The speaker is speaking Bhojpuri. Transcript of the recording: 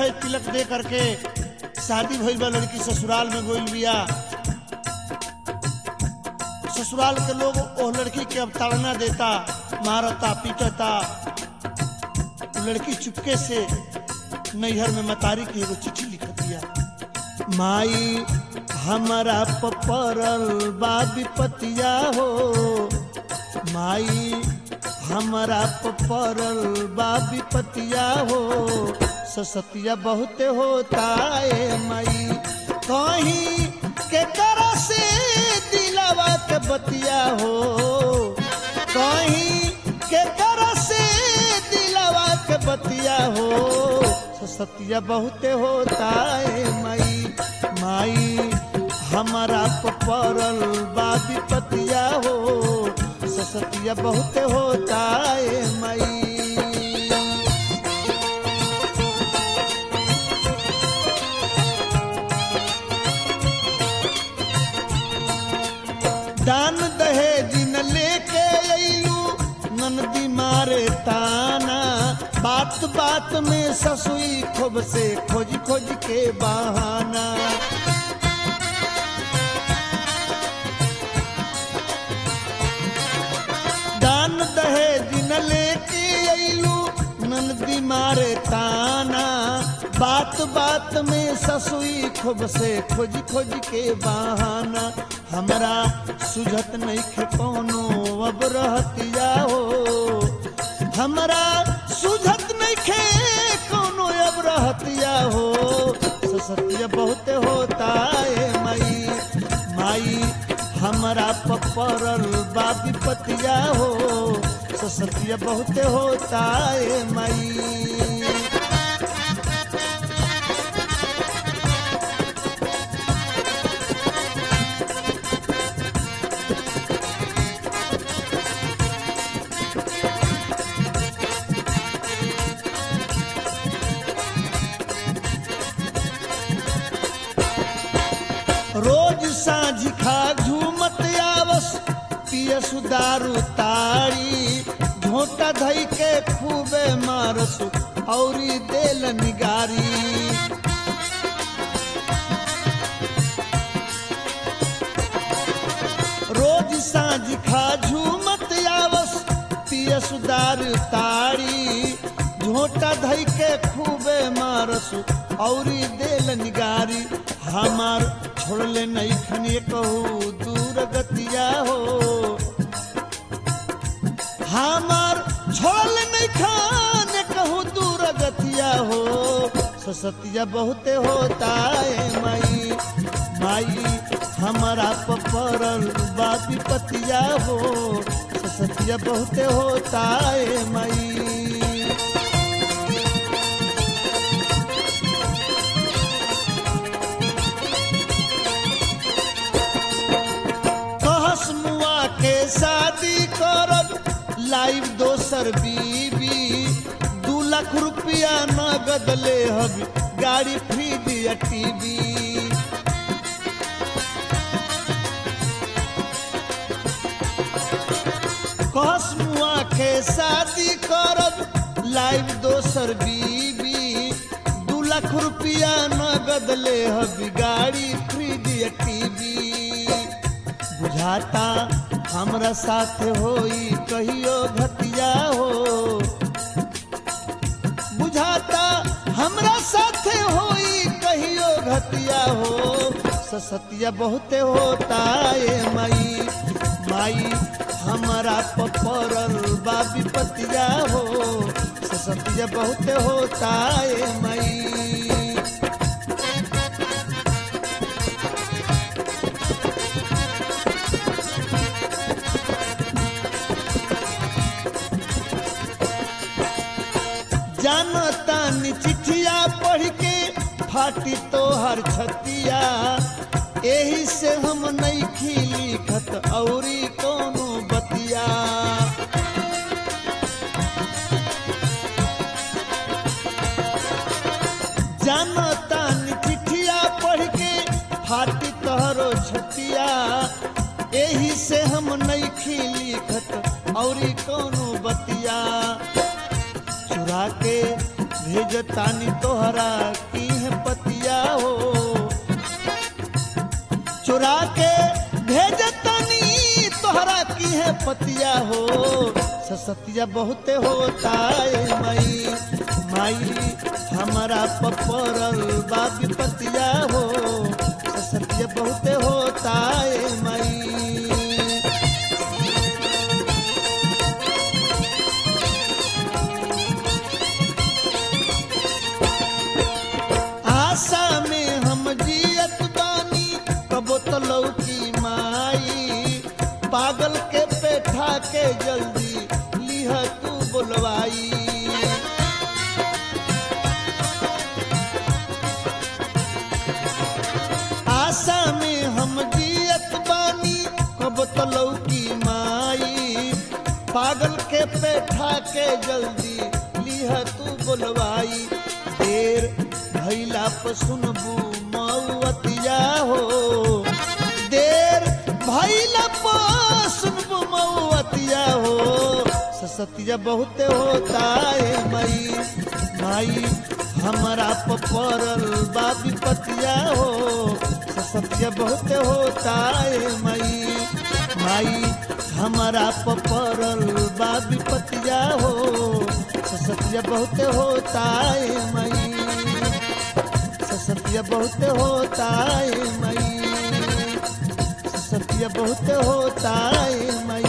है तिलक दे करके शादी भइल बा लड़की ससुराल में गोइल बिया ससुराल के लोग ओह लड़की के अब ताड़ना देता मारता पीटता उ लड़की चुपके से नैहर में मतारी की एगो चिट्ठी लिख दिया माई हमारा पपरल बा विपतिया हो माई हमारा पपरल बा विपतिया हो ससतिया बहुत होता है माई कहीं के करा से दिलावा के बतिया हो कहीं के करा से दिलावा के बतिया हो ससतिया बहुत होता है माई माई हमारा पपरल बा विपतिया हो ससतिया बहुत होता है माई दान दहेज न लेके अइलू ननदी मारे ताना बात बात में ससुई खूब से खोज खोज के बहाना दान दहेज न लेके अइलू ननदी मारे ताना बात बात में ससुई खूब से खोज खोज के बहाना हमरा सुझत नहीं खे कोनो अब रहतिया हो हमरा सुझत नहीं खे कोनो अब रहतिया हो ससतिया बहुत होता है माई माई हमरा पपरल बा विपतिया हो ससतिया बहुत होता है माई रोज साँझ खा झूमत आवस पिय सुदारू तारी झोटा धई के खूबे मारसु औरी देल निगारी रोज साँझ खा झूमत आवस पिय सुदार तारी झोटा धई के खूबे मारसु औरी देल निगारी हमार छोड़ले नहीं खनिए कहू दूर गतिया हो हमार छोड़ले नहीं खाने कहू दूर गतिया हो ससतिया बहुते होता है माई माई हमारा पपरल बापी पतिया हो ससतिया बहुते होता है माई कहस मुआ के शादी करब लाइव दोसर बीबी दू लाख रुपया नगद ले हबी गाड़ी फ्री या टीवी कहस मुआ के शादी करब लाइव दोसर बीबी दू लाख रुपया नगद ले हबी गाड़ी फ्री या टीवी बुझाता हमरा साथ होई कहियो घतिया हो बुझाता हमरा साथ होई कहियो घतिया हो ससतिया बहुते होता है माई माई हमारा पपरल बा विपतिया हो ससतिया बहुते होता है माई जानता नी चिट्ठिया पढ़ के फाटी तो हर छतिया एही से हम नहीं खिली खत औरी कोनो बतिया जानता नी चिट्ठिया पढ़ के फाटी तोहरो छतिया एही से हम नहीं खिली खत औरी कोनो बतिया चुरा के भेजतानी तोहरा की है पतिया हो चुरा के भेजतानी तोहरा की है पतिया हो ससतिया बहुते होता है मई माई हमारा पपरल बाबी पतिया हो ससतिया बहुते होता है मई आशा में हम जियत बानी कबो तो लौकी माई पागल के पेठा के जल्दी लिह तू बोलवाई आशा में हम जियत बानी कब तो लौकी माई पागल के पेठा के जल्दी लिह तू बोलवाई देर भैला पर सुनबू मऊअतिया हो देर भैला पर सुनबू मऊअतिया हो ससतिया बहुते होता है मई माई हमारा पपरल बाबी पतिया हो ससतिया बहुते होता है मई माई हमारा पपरल बाबी पतिया हो ससतिया बहुते होता है मई ससतिया बहुते होता है मई ससतिया बहुते होता है मई